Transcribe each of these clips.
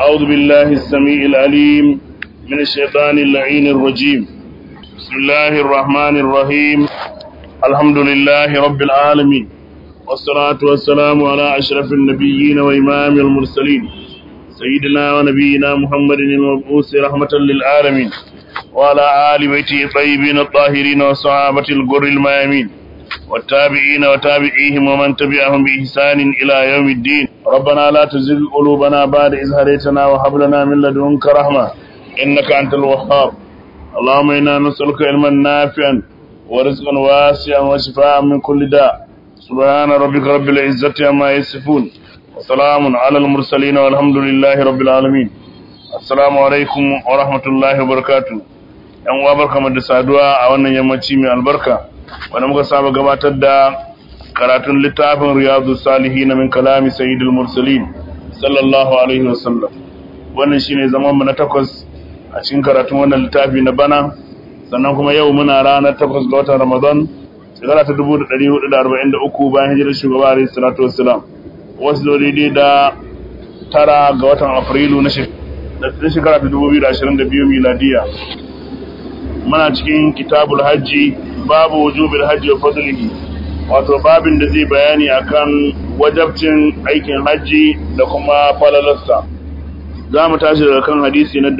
أعوذ بالله السميع العليم من الشيطان اللعين الرجيم بسم الله الرحمن الرحيم الحمد لله رب العالمين والصلاة والسلام على أشرف النبيين وإمام المرسلين سيدنا ونبينا محمد المبعوث رحمة للعالمين وعلى آل بيته الطيبين الطاهرين وصحابة الغر الميامين والتابعين وتابعيهم ومن تبعهم بإحسان إلى يوم الدين ربنا لا تزغ قلوبنا بعد إذ هديتنا وهب لنا من لدنك رحمة إنك أنت الوهاب اللهم إنا نسألك علما نافعا ورزقا واسعا وشفاء من كل داء سبحان ربك رب العزة عما يصفون وسلام على المرسلين والحمد لله رب العالمين السلام عليكم ورحمة الله وبركاته yan uwa barkamu da saduwa a wannan yammaci mai albarka wanda muka saba gabatar da karatun littafin riyadu salihin min kalami sayyidul mursalin sallallahu alaihi wasallam wannan shine zaman mu na takwas a cikin karatun wannan littafi na bana sannan kuma yau muna ranar takwas ga watan ramadan shekara ta 1443 bayan hijirar shugaba alaihi salatu wassalam wasu zo daidai da tara ga watan afrilu na shekara ta 2022 miladiya muna cikin kitabul hajji babu wujubil hajji wa fadlihi wato babin da zai bayani akan wajabcin aikin hajji da kuma falalarsa za mu tashi daga kan hadisi na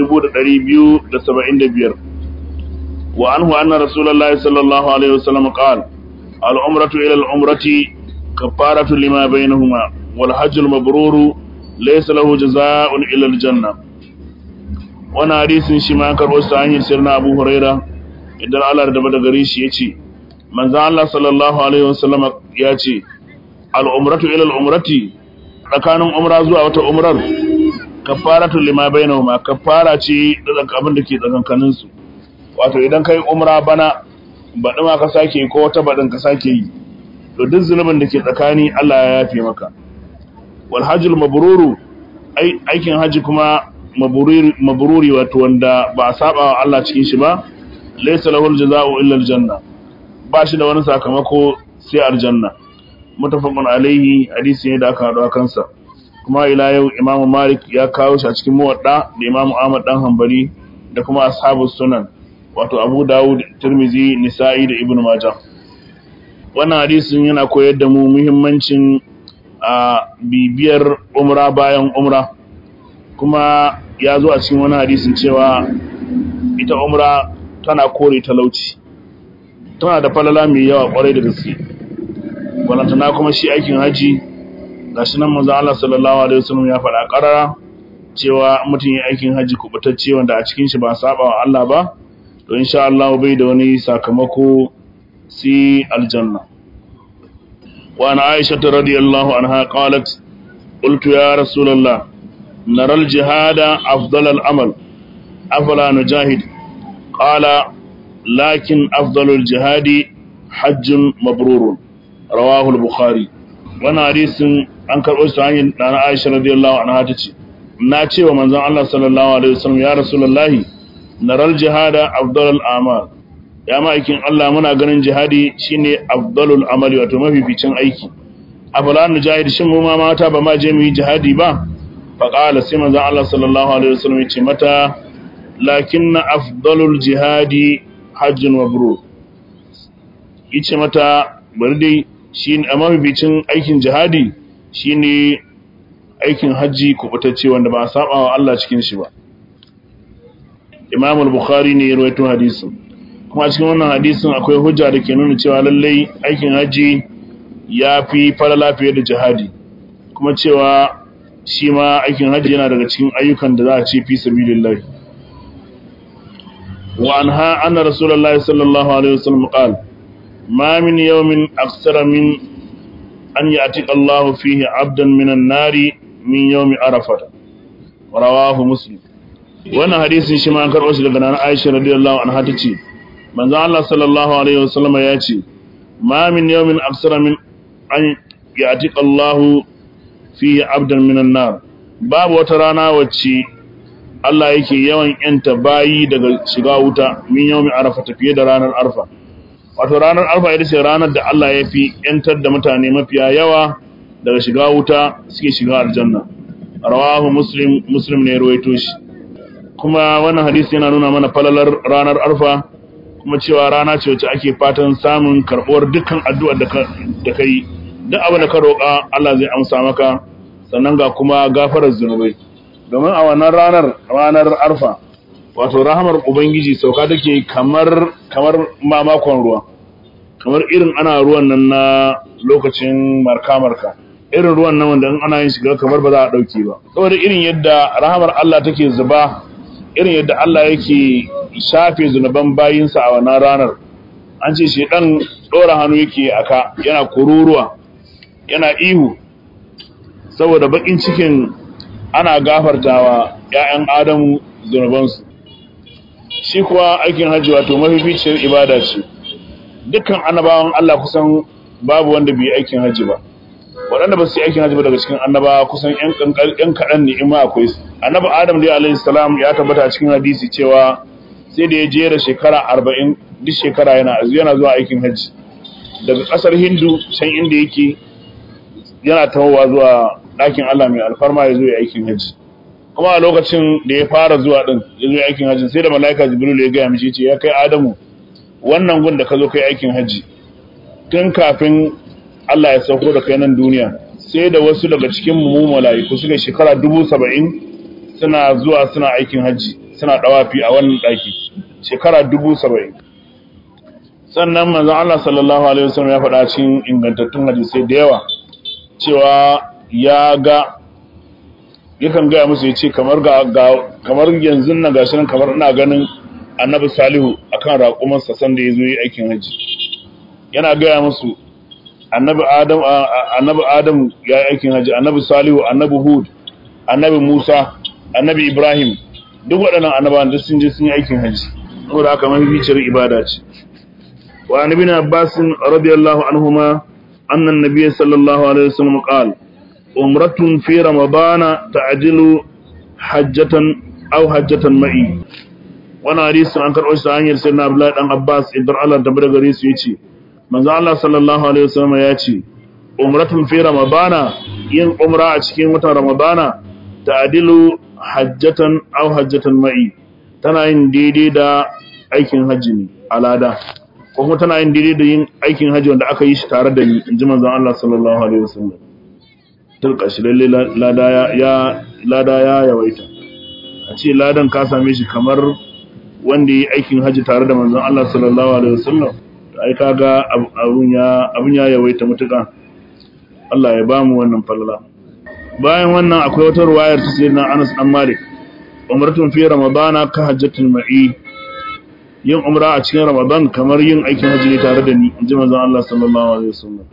2275 wa anhu anna rasulullahi sallallahu alaihi wasallam qala al umratu ila al umrati kafaratu lima bainahuma wal hajju al mabruru laysa lahu jazaa'un ila al janna wannan hadisin shi ma karbo sa hanyar sirna abu huraira idan Allah da bada gare shi yace manzo Allah sallallahu alaihi wasallam ya ce al-umratu ila al-umrati tsakanin umra zuwa wata umrar kafaratu lima bainahuma kafara ce da abin da ke tsakankanin su wato idan kai umra bana baɗi ma ka sake ko wata baɗin ka sake yi to duk zunubin da ke tsakani Allah ya yafe maka wal hajjul mabruru aikin haji kuma mabruri wato wanda ba a saba wa Allah cikin shi ba laysa lahul jazaa'u illa aljanna ba shi da wani sakamako sai aljanna mutafaqun alaihi hadisi ne da aka hado kansa kuma ila yau Imam Malik ya kawo shi a cikin muwadda da Imam Ahmad dan Hanbali da kuma ashabus sunan wato Abu Dawud Tirmizi Nisa'i da Ibn Majah wannan hadisin yana koyar da mu muhimmancin a bibiyar umra bayan umra kuma ya zo a cikin wani hadisin cewa ita umra tana kore talauci tana da falala mai yawa kwarai da gaske walantana kuma shi aikin haji gashi nan manzo Allah sallallahu alaihi wasallam ya faɗa ƙarara cewa mutum ya aikin haji kubutacce wanda a cikin shi ba saba wa Allah ba to insha Allah bai da wani sakamako si aljanna wa ana Aisha radiyallahu anha qalat qultu ya rasulullah نرى الجهاد أفضل الأمل أفلا نجاهد قال لكن أفضل الجهاد حج مبرور رواه البخاري وانا حديث an karɓo shi hanyar ɗana Aisha radiyallahu anha ta ce na ce wa manzon Allah sallallahu alaihi wasallam ya rasulullahi naral jihada afdalul amal ya ma'aikin Allah muna ganin jihadi shine afdalul amali wato mafificin aiki afala nujahid shin mu ma mata ba ma je mu yi jihadi ba faƙala sai manzan Allah sallallahu Alaihi wasallam ya ce mata lakin na afdalul jihadi hajjin wabro ya ce mata bari dai shi a mafibicin aikin jihadi shi ne aikin hajji kubutacce wanda ba a saba wa Allah cikin shi ba imam al-bukhari ne ya rawaito hadisin kuma cikin wannan hadisin akwai hujja da ke nuna cewa lallai aikin hajji ya fi falala fiye da jihadi kuma cewa shi ma aikin hajji yana daga cikin ayyukan da za a ce fi sabilillah wa anha anna rasulullahi sallallahu alaihi wasallam qala ma min yawmin aksara min an ya'tika Allahu fihi 'abdan minan nari min yawmi arafah rawahu muslim wannan hadisin shi ma an karɓo shi daga nan Aisha radiyallahu anha tace manzo Allah sallallahu alaihi wasallam ya ce ma min yawmin aksara min an ya'tika Allahu fihi abdan minan nar babu wata rana wacce Allah yake yawan yanta bayi daga shiga wuta min yawmi arafa tafiye da ranar arfa wato ranar arfa ita ce ranar da Allah ya fi yantar da mutane mafiya yawa daga shiga wuta suke shiga aljanna rawahu muslim muslim ne ruwaito shi kuma wannan hadisi yana nuna mana falalar ranar arfa kuma cewa rana ce wacce ake fatan samun karɓuwar dukkan addu'ar da ka yi duk abin da ka roƙa Allah zai amsa maka sannan ga kuma gafarar zunubai domin a wannan ranar ranar arfa wato rahamar ubangiji sauka take kamar kamar mamakon ruwa kamar irin ana ruwan nan na lokacin marka-marka irin ruwan nan wanda in ana yin shiga kamar ba za a ɗauke ba saboda irin yadda rahamar Allah take zuba irin yadda Allah yake shafe zunuban bayinsa a wannan ranar an ce shi dan ɗora hannu yake aka yana kururuwa yana ihu saboda bakin cikin ana gafartawa ‘ya'yan adamu zunubansu shi kuwa aikin hajji wato mafificiyar ibada ce dukkan annabawan Allah kusan babu wanda bai aikin hajji ba waɗanda ba su yi aikin hajji ba daga cikin annabawa kusan ‘yan kaɗan ne in ma akwai su annabi adam dai alaihi salam ya tabbata a cikin hadisi cewa sai da ya jera shekara arba'in duk shekara yana yana zuwa aikin hajji daga ƙasar hindu can inda yake yana tawowa zuwa ɗakin Allah mai alfarma ya zo ya aikin hajji kuma a lokacin da ya fara zuwa ɗin ya zo aikin hajji sai da mala'ika jibril ya gaya mishi ce ya kai adamu wannan gun da ka zo kai aikin hajji tun kafin Allah ya sauko da kai nan duniya sai da wasu daga cikin mu mala'iku suka shekara dubu saba'in suna zuwa suna aikin hajji suna ɗawafi a wannan ɗaki shekara dubu saba'in sannan manzon Allah sallallahu alaihi wasallam ya faɗa cikin ingantattun hadisai da yawa cewa ya ga yakan gaya musu ya ce kamar ga kamar yanzu nan gashi nan kamar ina ganin annabi salihu akan raƙumarsa sanda ya zo yi aikin haji yana gaya musu annabi adam annabi adam ya yi aikin haji annabi salihu annabi hud annabi musa annabi ibrahim duk waɗannan annabawan duk sun je sun yi aikin haji saboda haka mafificiyar ibada ce wa annabi na abbasin radiyallahu anhuma anna an-nabiy sallallahu alaihi wasallam qala umratun fi ramadana ta'dilu hajjatan aw hajjatan ma'i wannan hadisin an karɓo shi ta hanyar sayyidina Abdullahi dan Abbas idan Allah da bada gare su yace manzo Allah sallallahu alaihi wasallam ya ce umratun fi ramadana yin umra a cikin watan ramadana ta'dilu hajjatan aw hajjatan ma'i tana yin daidai da aikin hajji ne alada ko kuma tana yin daidai da yin aikin hajji wanda aka yi shi tare da ni inji manzo Allah sallallahu alaihi wasallam tilka shi lalle lada ya lada ya yawaita a ce ladan ka same shi kamar wanda yi aikin haji tare da manzon Allah sallallahu alaihi wasallam ai kaga abun ya abun ya yawaita mutuka Allah ya bamu wannan falala bayan wannan akwai wata ruwayar ta sayyidina Anas dan Malik umratun fi ramadana ka hajjatul ma'i yin umra a cikin ramadan kamar yin aikin haji ne tare da ni inji manzon Allah sallallahu alaihi wasallam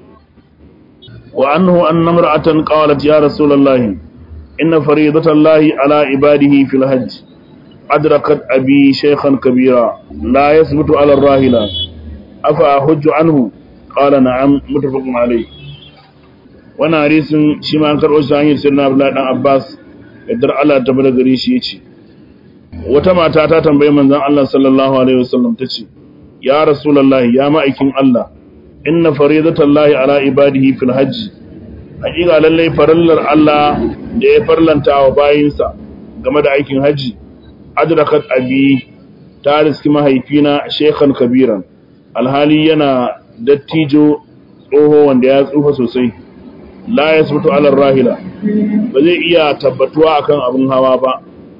wa annahu anna imra'atan qalat ya rasulullahi inna faridatallahi ala ibadihi fil hajj أدركت أبي شيخا كبيرا لا يثبت على الراهلة أفأحج عنه قال نعم متفق عليه وانا حديث شما أنكر وشاهير سيدنا عبد الله بن عباس يدر على تبدا غري شي يجي wata mata ta tambayi manzon Allah sallallahu alaihi wasallam tace ya rasulullahi ya ma'aikin Allah inna faridatallahi ala ibadihi fil hajj hakika lallai farallar Allah da ya farlanta wa bayinsa game da aikin haji adrakat abi ta riski mahaifina shekhan kabiran alhali yana dattijo tsoho wanda ya tsufa sosai la ya sabutu alar rahila ba zai iya tabbatuwa akan abin hawa ba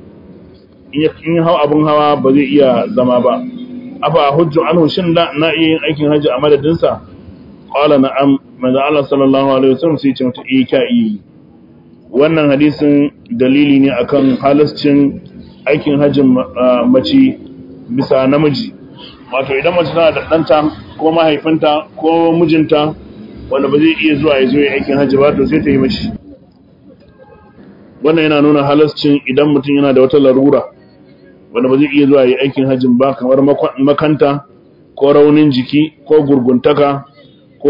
in hau abin hawa ba zai iya zama ba afa hujju anhu shin da na iya yin aikin hajji a madadinsa qala na'am manzo Allah sallallahu alaihi wasallam sai ya ce mata eh ka yi wannan hadisin dalili ne akan halascin aikin hajjin mace bisa namiji wato idan mace tana da ɗanta ko mahaifinta ko mijinta wanda ba zai iya zuwa ya zo ya aikin hajji ba to sai ta yi mashi wannan yana nuna halascin idan mutum yana da wata larura wanda ba zai iya zuwa ya aikin hajjin ba kamar makanta ko raunin jiki ko gurguntaka ko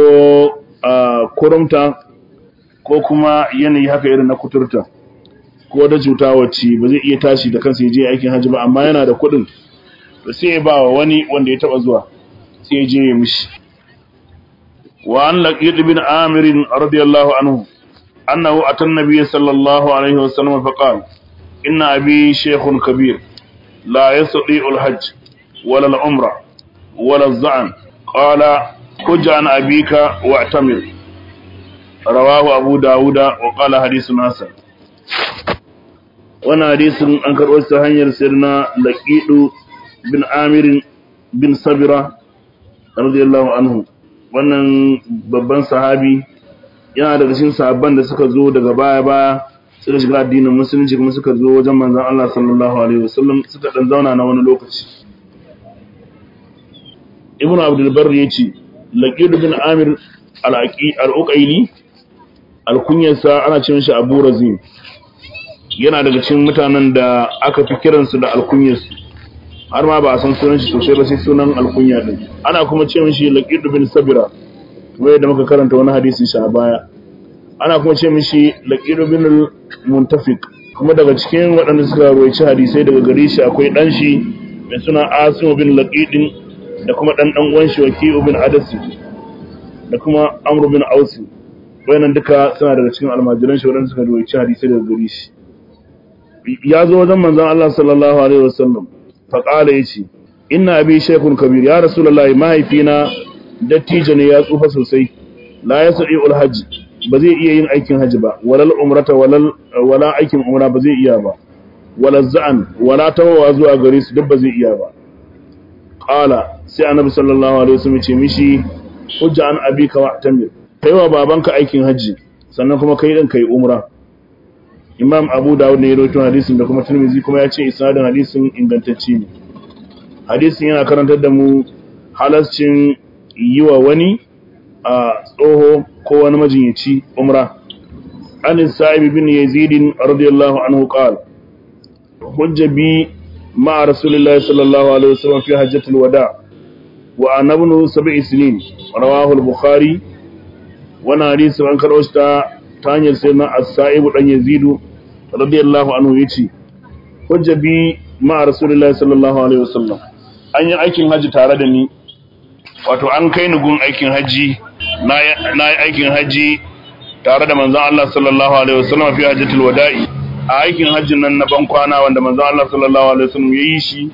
kurumta ko kuma yanayi haka irin na kuturta ko da cuta wacce ba zai iya tashi da kansa ya je aikin hajji ba amma yana da kuɗin da sai ya ba wa wani wanda ya taba zuwa sai ya je ya mishi wa an laqid bin amir radiyallahu anhu أنه أتى النبي صلى الله عليه وسلم فقال إن أبي شيخ كبير لا يستطيع الحج ولا العمرة ولا الزعم قال حج عن أبيك واعتمر رواه أبو داود وقال حديث حسن وانا حديث أنكر وستهنير سيرنا لقيد بن عامر بن صبرة رضي الله عنه wannan babban sahabi yana daga cikin sahabban da suka zo daga baya-baya suka shiga addinin musulunci kuma suka zo wajen manzon Allah sallallahu alaihi wasallam suka dan zauna na wani lokaci Ibn Abdul Barr yace Laqid bin Amir al-Aqi al-Uqayli al-kunyarsa ana cewa shi Abu Razim yana daga cikin mutanen da aka fi kiransu da al-kunyarsu har ma ba a san sunan shi sosai ba sai sunan al-kunya din ana kuma cewa shi Laqid bin Sabira wai da muka karanta wani hadisi shi a baya ana kuma ce mishi laqiru bin muntafiq kuma daga cikin waɗanda suka roici hadisai daga gare shi akwai dan shi mai suna asim bin laqidin da kuma dan dan uwan shi waki bin adasi da kuma amr bin ausi wayannan duka suna daga cikin almajiran shi waɗanda suka roici hadisai daga gare shi ya zo wajen manzon Allah sallallahu alaihi wasallam fa qala yace inna abi shaykhun kabir ya rasulullahi mahaifina dattijo ne ya tsufa sosai la yasri ul hajj ba zai iya yin aikin haji ba walal umrata walal wala aikin umra ba zai iya ba walal za'an wala tawawa zuwa gare su duk ba zai iya ba qala sai annabi sallallahu alaihi wasallam ce mishi hujja an abika wa tamir kaiwa babanka aikin haji sannan kuma kai din kai umra imam abu dawud ne ya rawaito hadisin da kuma tirmidhi kuma ya ce isnadin hadisin ingantacce ne hadisin yana karantar da mu halascin yi wa wani a tsoho ko wani majinyaci umra an sa'ibi bin yazidin radiyallahu anhu qala hujja bi ma'a rasulillahi sallallahu alaihi wasallam fi hajjatul wada wa ana ibn sab'i sinin rawahu al-bukhari wannan hadisi an karɓo shi ta ta hanyar sayyidina as-sa'ib dan yazidu radiyallahu anhu yace hujja bi ma'a rasulillahi sallallahu alaihi wasallam an yi aikin haji tare da ni wato an kai ni gun aikin haji na yi aikin haji tare da manzon Allah sallallahu alaihi wasallam fi hajjatul wada'i a aikin hajjin nan na ban kwana wanda manzon Allah sallallahu alaihi wasallam ya yi shi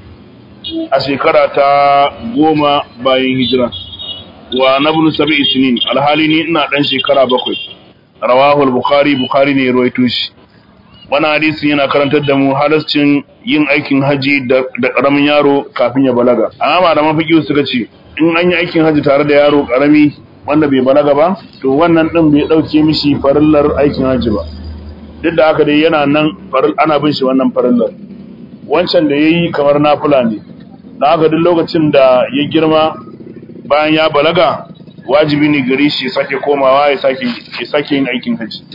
a shekara ta goma bayan hijira wa nabnu sab'i sinin alhali ni ina dan shekara bakwai rawahu al-bukhari bukhari ne ya rawaito shi wannan hadisin yana karantar da mu halascin yin aikin haji da karamin yaro kafin ya balaga amma malaman fiqh suka ce in an yi aikin haji tare da yaro karami wanda bai balaga ba to wannan din bai dauke mishi farillar aikin haji ba duk da haka dai yana nan faril ana bin shi wannan farillar wancan da yayi kamar nafila ne dan haka duk lokacin da ya girma bayan ya balaga wajibi ne gare shi sake komawa ya sake ya sake yin aikin haji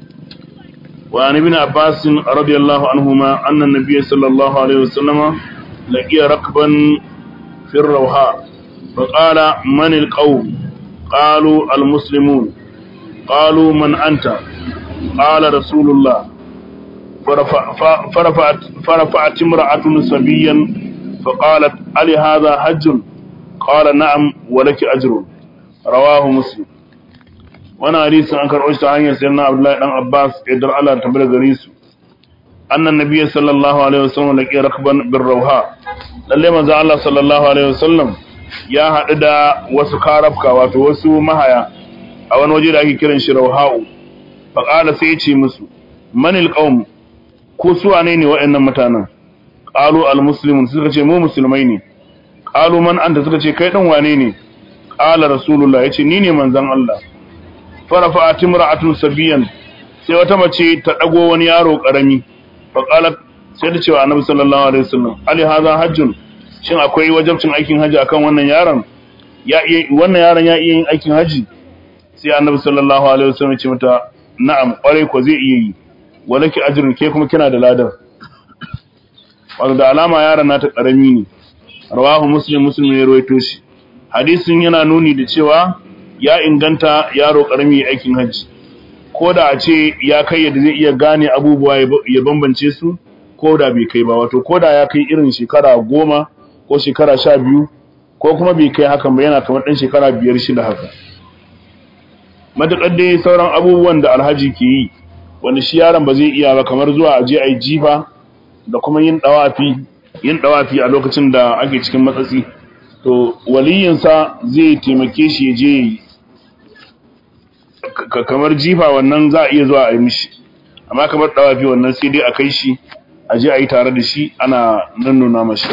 وعن ابن عباس رضي الله عنهما أن النبي صلى الله عليه وسلم لقي ركبا في الروحاء فقال من القوم قالوا المسلمون قالوا من أنت قال رسول الله فرفع فرفعت, فرفعت امرأة سبيا فقالت ألي هذا حج قال نعم ولك أجر رواه مسلم wani hadisin an karɓo shi ta hanyar sayyidina Abdullahi dan Abbas idan Allah ta bar gare su annan nabiy sallallahu alaihi wasallam laqi rakban bir rawha lalle manzo Allah sallallahu alaihi wasallam ya haɗu da wasu karafka wato wasu mahaya a wani waje da ake kiran shi rawha'u fa qala sai ya ce musu manil qaum ko su wane ne waɗannan mutanen qalu al muslimun suka ce mu musulmai ne qalu man anta suka ce kai dan wane ne qala rasulullah yace ni ne manzon Allah farafa timra'atun sabiyan sai wata mace ta dago wani yaro karami fa qalat sai ta ce wa annabi sallallahu alaihi wasallam ali hadha hajjun shin akwai wajibcin aikin haji akan wannan yaron ya iya wannan yaron ya iya yin aikin haji sai annabi sallallahu alaihi wasallam ya ce mata na'am kwarai ko zai iya yi walaki ajrun ke kuma kina da ladar wato da alama yaron nata karami ne rawahu muslim muslim ne rawaito shi hadisin yana nuni da cewa ya inganta yaro karami aikin hajji ko da a ce ya kai yadda zai iya gane abubuwa ya bambance su ko da bai kai ba wato ko da ya kai irin shekara goma ko shekara sha biyu ko kuma bai kai hakan ba yana kamar ɗan shekara biyar shida haka matuƙar dai sauran abubuwan da alhaji ke yi wanda shi yaron ba zai iya ba kamar zuwa a je a yi jifa da kuma yin ɗawafi yin ɗawafi a lokacin da ake cikin matsatsi to waliyinsa zai taimake shi ya je yi kamar jifa wannan za a iya zuwa a yi mishi amma kamar ɗawafi wannan sai dai a kai shi a je a yi tare da shi ana nannuna mashi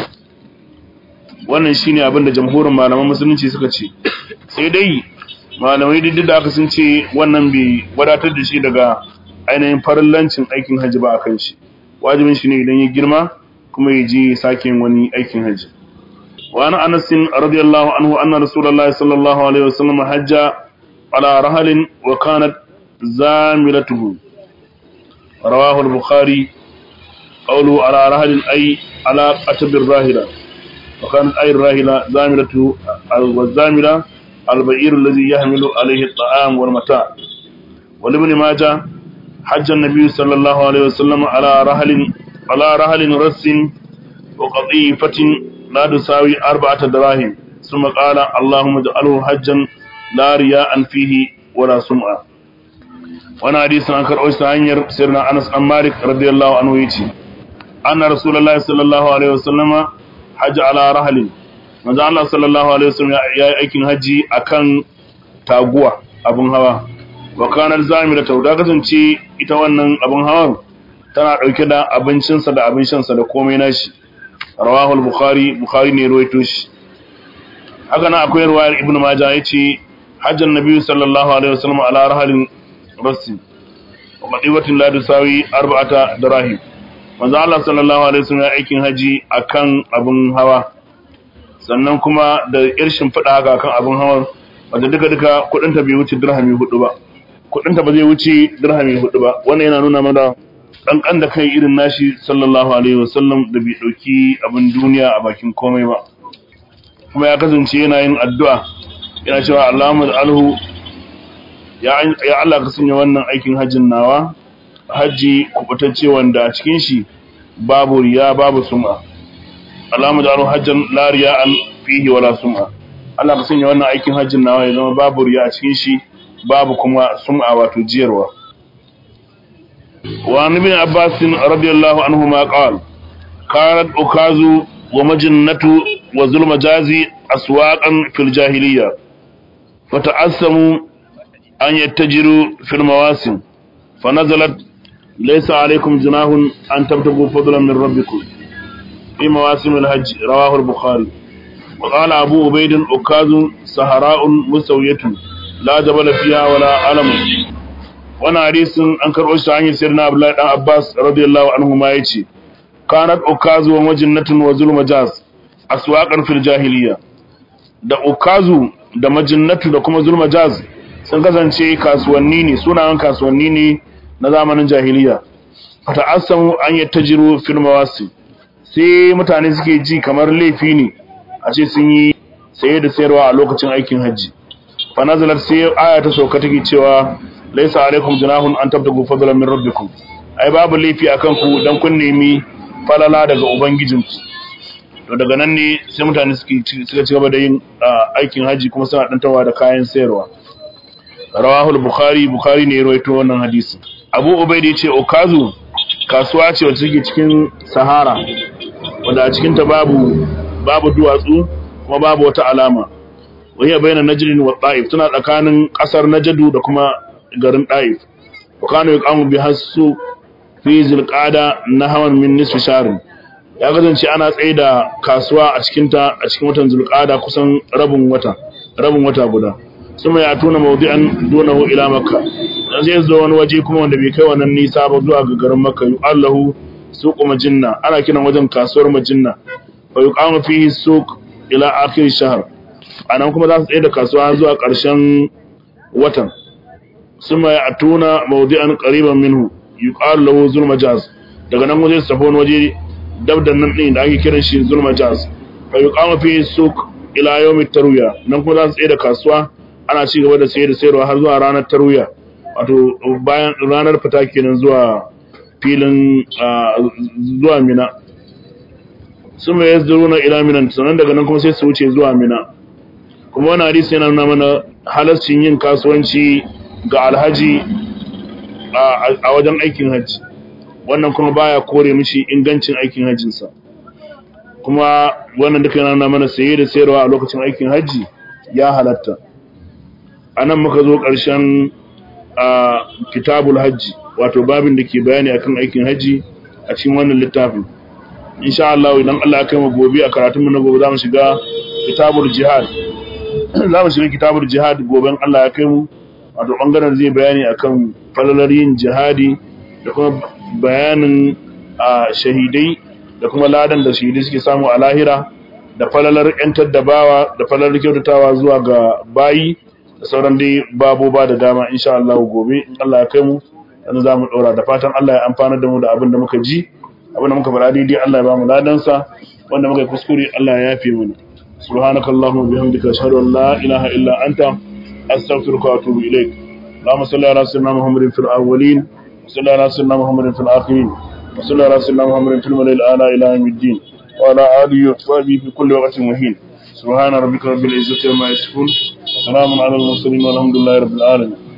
wannan shine abin da jamhurin malaman musulunci suka ce sai dai malamai duk da aka sun ce wannan bai wadatar da shi daga ainihin farillancin aikin hajji ba a kan shi wajibin shi ne idan ya girma kuma ya je sake wani aikin hajji wa ana anas radiyallahu anhu anna rasulullah sallallahu alaihi wasallam hajja ala rahalin wa kanat zamilatuhu rawahu al-bukhari qawlu ala rahalin ay ala atabir rahila wa kanat ay rahila zamilatu al-zamila al-ba'ir alladhi yahmilu alayhi at-ta'am wal mata' ولابن ماجه حج النبي صلى الله عليه وسلم على رحل على رحل رس وقطيفة لا تساوي أربعة دراهم ثم قال اللهم اجعله حجا لا رياء فيه ولا سمعة وانا حديث عن كرؤوس عنير سيرنا أنس عن مالك رضي الله عنه يتي أن رسول الله صلى الله عليه وسلم حج على رحل manzo Allah sallallahu alaihi wasallam ya yi aikin haji akan taguwa abun hawa wa kanar zamira ta da kasance ita wannan abin hawan tana dauke da abincinsa da abin shansa da komai nashi rawahul bukhari bukhari ne ruwaito shi haka nan akwai ruwayar ibnu majah yace hajjan nabiyyu sallallahu alaihi wasallam ala rahalin rasi wa madiwatin la tusawi arba'ata dirahim manzo Allah sallallahu alaihi wasallam ya aikin haji akan abin hawa sannan kuma da irshin fada haka akan abin hawan wanda duka duka kudin ta bai wuce dirhami hudu ba kudinta ba zai wuce dirhami hudu ba wannan yana nuna mana kankan da kai irin nashi sallallahu alaihi wasallam da bai dauki abin duniya a bakin komai ba kuma ya kasance yana yin addu'a yana cewa Allahumma alhu ya ya Allah ka sanya wannan aikin hajjin nawa haji kubutacce wanda a cikin shi babu riya babu sum'a Allahumma alhu hajjan la riya'an fihi wala sum'a Allah ka sanya wannan aikin hajjin nawa ya zama babu riya a cikin shi babu kuma sum'a wato jiyarwa wa ibn abbas radiyallahu anhu ma qala kanat ukazu wa majannatu wa zulma jazi aswaqan fil jahiliyya fata'assamu an yattajiru fil mawasim fanazalat laysa alaykum junahun an tabtagu fadlan min rabbikum fi mawasim al-hajj rawahu al-bukhari وقال أبو عبيد أكاز سهراء مسوية لا جبل فيها ولا علم وانا حديث أنكر أشتا عن سيدنا عبد الله بن عباس رضي الله عنهما يجي كانت أكاز ومجنة وظلم جاز أسواقا في الجاهلية da ukazu da majinnatu da kuma zulma jaz sun kasance kasuwanni ne sunayen kasuwanni ne na zamanin jahiliya fata asamu an yattajiru fil mawasi sai mutane suke ji kamar laifi ne a ce sun yi saye da sayarwa a lokacin aikin hajji fa nazalat sai aya ta sauka take cewa laisa alaikum junahun an tabtagu fadlan min rabbikum ai babu laifi akan ku dan kun nemi falala daga ubangijinku to daga nan ne sai mutane suke suka ci gaba da yin aikin hajji kuma suna dantawa da kayan sayarwa rawahul bukhari bukhari ne ya rawaito wannan hadisi abu ubaidi ya ce okazu kasuwa ce wacce take cikin sahara wanda a cikin ta babu babu duwatsu kuma babu wata alama wani bayyana najirin wa ɗa'if tana tsakanin ƙasar najadu da kuma garin ɗa'if wa kano ya kamu bi hasu fi zilƙada na hawan min nisfi sharin ya kasance ana tsaye da kasuwa a cikinta a cikin watan zulƙada kusan rabin wata rabin wata guda suma ya tuna mawdi'an dunahu ila makka dan zai zo wani waje kuma wanda bai kai wannan nisa ba zuwa ga garin makka yu'allahu suqu majinna ana kiran wajen kasuwar majinna fa yuqamu fihi suq ila akhir shahr anan kuma za su tsaye da kasuwa zuwa ƙarshen watan suma ya tuna mawdi'an qariban minhu yuqalu lahu zulmajaz daga nan waje su tafi wani waje dab da nan din da ake kiran shi zulmajaz fa yuqamu fihi suq ila yawmit tarwiya nan kuma za su tsaye da kasuwa ana ci gaba da sayar da sayarwa har zuwa ranar tarwiya wato bayan ranar fita kenan zuwa filin zuwa mina sun mai yazduru na ila minan sannan daga nan kuma sai su wuce zuwa mina kuma wani hadisi yana nuna mana halascin yin kasuwanci ga alhaji a wajen aikin hajji wannan kuma baya kore mishi ingancin aikin hajjinsa kuma wannan duka yana mana saye da sayarwa a lokacin aikin hajji ya halatta a nan muka zo ƙarshen kitabul hajji wato babin da ke bayani akan aikin hajji a cikin wannan littafin insha Allah idan Allah ya kai mu gobe a karatunmu na gobe za mu shiga kitabul jihad za mu shiga kitabul jihad goben Allah ya kai mu wato bangaren zai bayani akan falalar yin jihadi da kuma bayanin shahidai da kuma ladan da shahidai suke samu a lahira da falalar yantar da bawa da falalar kyautatawa zuwa ga bayi da sauran dai baboba da dama insha Allah gobe in Allah ya kai mu yanzu za mu ɗora da fatan Allah ya amfana da mu da abin da muka ji abin da muka faɗa daidai Allah ya ba mu ladansa wanda muka yi kuskure Allah ya yafe mana subhanakallahumma bihamdika ashhadu an la ilaha illa anta astaghfiruka wa atubu ilaik اللهم صل على سيدنا محمد في الاولين وصل على سيدنا محمد في الاخرين وصل على سيدنا محمد في الملأ الاعلى الى يوم الدين وعلى اله وصحبه في كل وقت مهين سبحان ربك رب العزه عما يصفون وسلام على المرسلين والحمد لله رب العالمين